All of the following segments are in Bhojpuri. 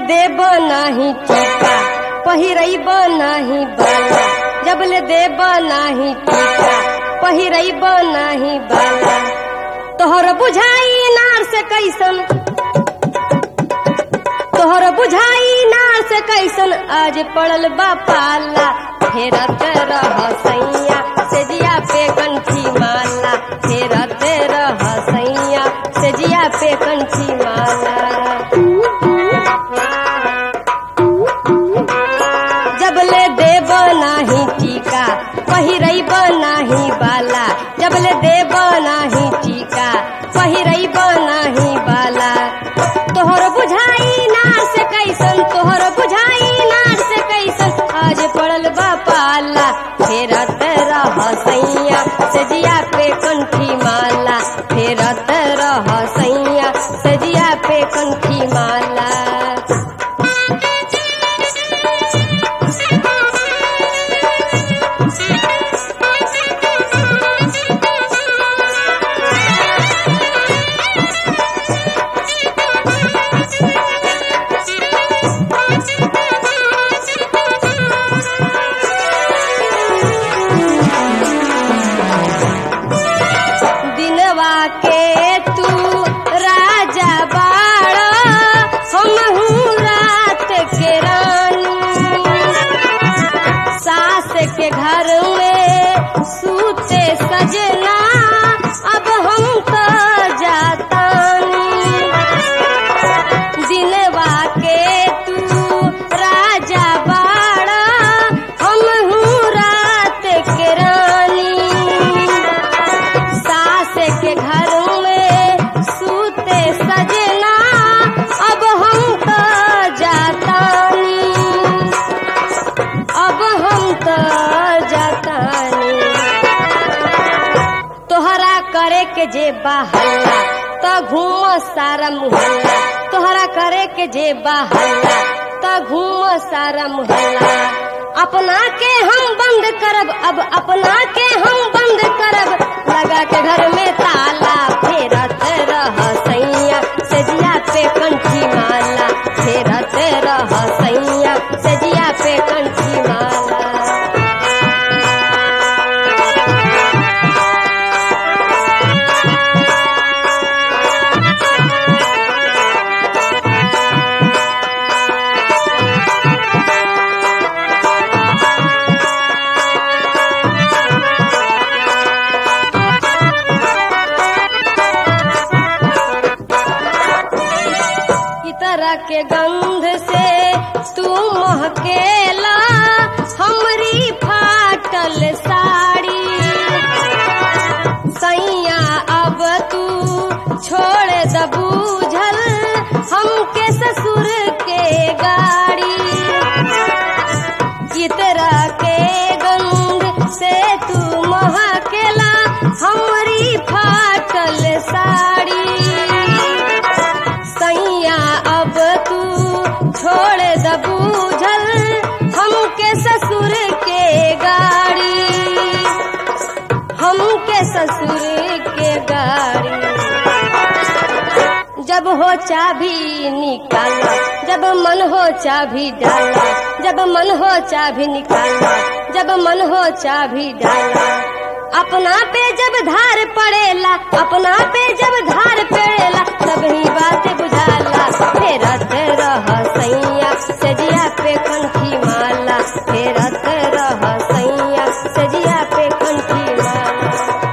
देब नाही टीका पहिरब नाही बाला जबले देब नाही टीका पहिरब नाही बाला तोहर बुझाई नार से कैसन तोहर बुझाई नार से कैसन आज पड़ल बा पाला फेरत रह सैया सेजिया पे कंठी माला फेरत रह सैया सेजिया पे कंठी माला जबले देब नाही टीका पहिरब नाही बाला जबले देब नाही टीका पहिरब नाही बाला तोहर बुझाई नार से कैसन तोहर बुझाई नार से कैसन आज पड़ल बा पाला फेरत रह सैया सजिया पे कंठी माला फेरत रह सैया सजिया पे कंठी माला दिनवा के तू राजा बाड़ा हम रात के रानी सास के घर में सूते सजना अब हम तो जातानी दिनवा के तू राजा बाड़ा हम रात के रानी सास के घर में सूते सजना अब हम तो जातानी अब हम तो जातानी तोहरा करे के जे बहल्ला तो घूम सारा मुहल्ला तोहरा करे के जे बहल्ला तो घूम सारा मुहल्ला अपना के हम बंद करब अब अपना के हम बंद करब लगा के घर में ताला फेरत रह सैया सजिया पे कंठी माला फेरत रह सैया सजिया पे कंठी माला की तरह के गंध से तू महकेला हमरी फाटल साड़ी सैया अब तू छोड़ द बूझल हमके ससुर के गाड़ी की तरह के गंध से तू महकेला हमरी फाटल साड़ी सैया अब तू छोड़ द बूझल हमके ससुर के गाड़ी हमके ससुर के गाड़ी जब हो चाबी निकाला जब मन हो चाबी डाला जब मन हो चाबी निकाला जब मन हो चाबी डाला अपना पे जब धार पड़ेला अपना पे जब धार पड़ेला तब ही बात बुझाला फेरत रह सैया सजिया पे कंठी माला फेरत रह सैया सजिया पे कंठी माला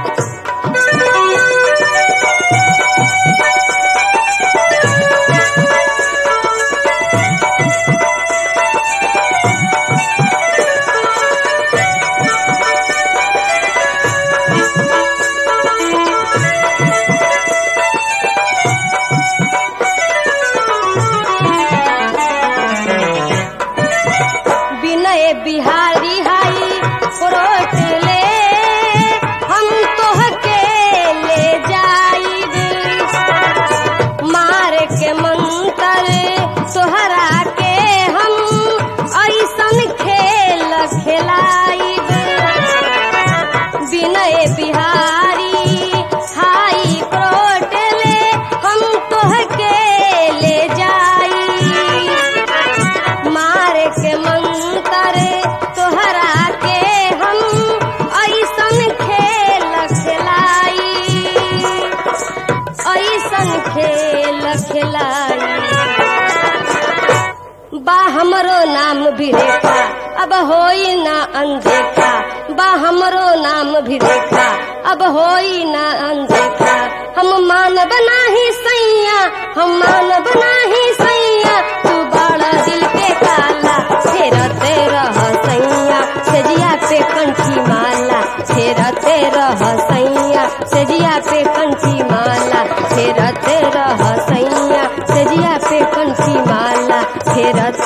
विनय बिहारी हाई प्रोट ले हम तोहके ले जाइब मार के मंतर तोहरा के हम ऐसन खेल खेलाइब विनय बिहारी हाई प्रोट ले हम तोहके ले जाई बा हमरो नाम भी रेखा अब होई ना अनदेखा बा हमरो नाम भी रेखा अब होई ना अनदेखा हम मानब नाही सैया हम मानब नाही सैया तू बड़ा दिल के काला फेरते रह सैया सेजिया पे कंठी माला फेरते रह सैया सेजिया पे कंठी माला फेरते रह सैया सेजिया पे कंठी माला फेरते